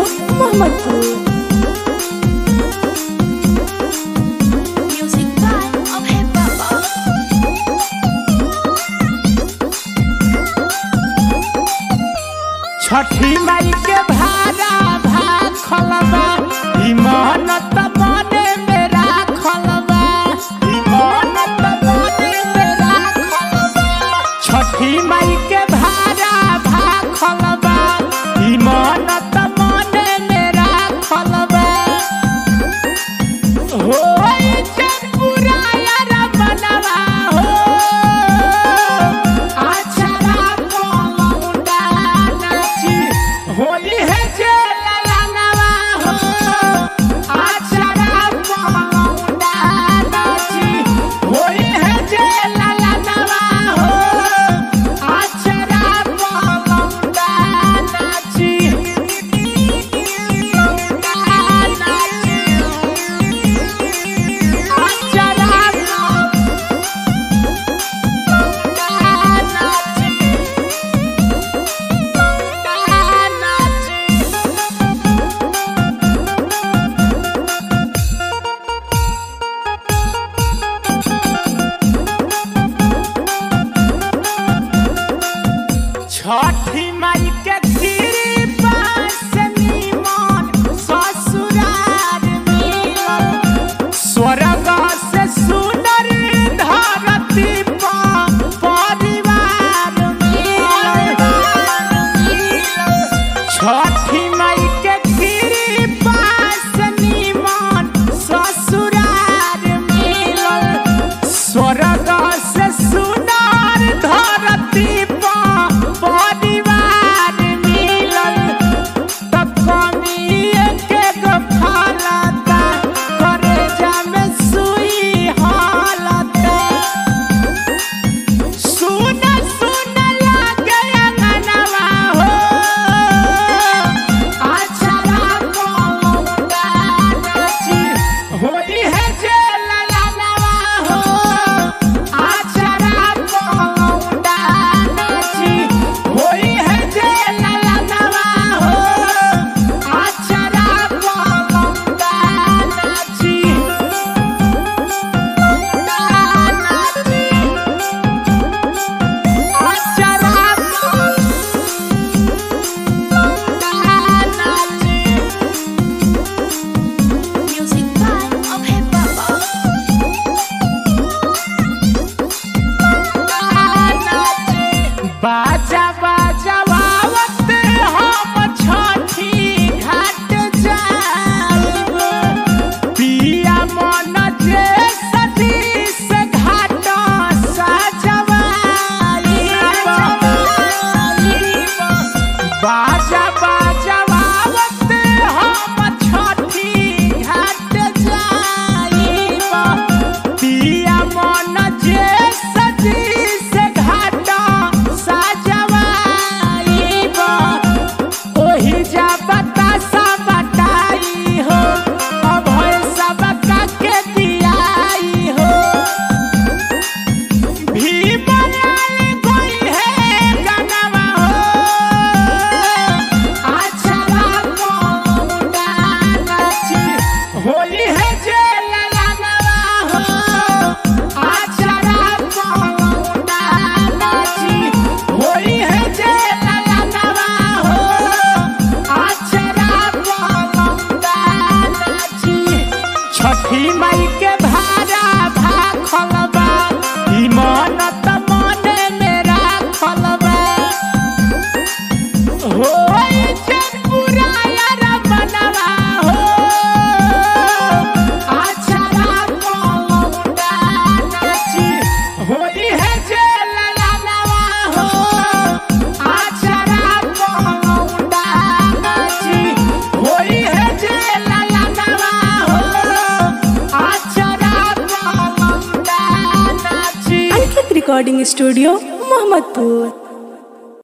Studio Mohammadpur Music by Abhay Baba. छठी माई के भारा भाखल बा ई मेहनत मने मेरा खलबा ई मेहनत मने मेरा खलबा छठी माई के भारा भाखल बा ई मेहनत मने मेरा खलबा होई चंपुरा यार बनवा हो आछरा पलौंडा नाची होली है जे ललनवा हो आछरा पलौंडा नाची होली है जे ललनवा हो आछरा पलौंडा नाची नाची छठी माई के कृपा से निमन ससुरार मिलल स्वर्ग से सुंदर धरती पर परिवार मिलल छठी माई के कृपा से निमन ससुरार मिलल स्वर्ग से सुंदर धरती पर परिवार मिलल त कमिए के गो फलता करे जामे सुई हालता सुन सुन लागे अंगनवा हो आछरा पलौंडा नाची होली है जे ललनवा हो आछरा पलौंडा नाची होली है जे ललनवा हो आछरा पलौंडा नाची Music by Abhay Baba. बाजा बाजा बावत हम छठी घाट जाइब पिया मन जे सजी से घाट सजवाइब बाजा बाजा बावत हम छठी घाट जाइब पिया मन जे सजी से घाट सजवाइब ओही जा बतासा बटाई हो अभय सबका के दियाई हो भीमलाल कोई है गनवा हो आछरा पलौंडा नाची होली है जे ललनवा हो आछरा पलौंडा नाची होली है जे ललनवा हो आछरा पलौंडा नाची छठी माई के भारा भाखल बा ई मनत मने मेरा खलबा होई चंपुरा यार बनवा हो आछरा पलौंडा नाची होली है जे ललनवा हो आछरा पलौंडा नाची होली है जे ललनवा हो आछरा पलौंडा नाची अंकित रिकॉर्डिंग स्टूडियो मोहम्मदपुर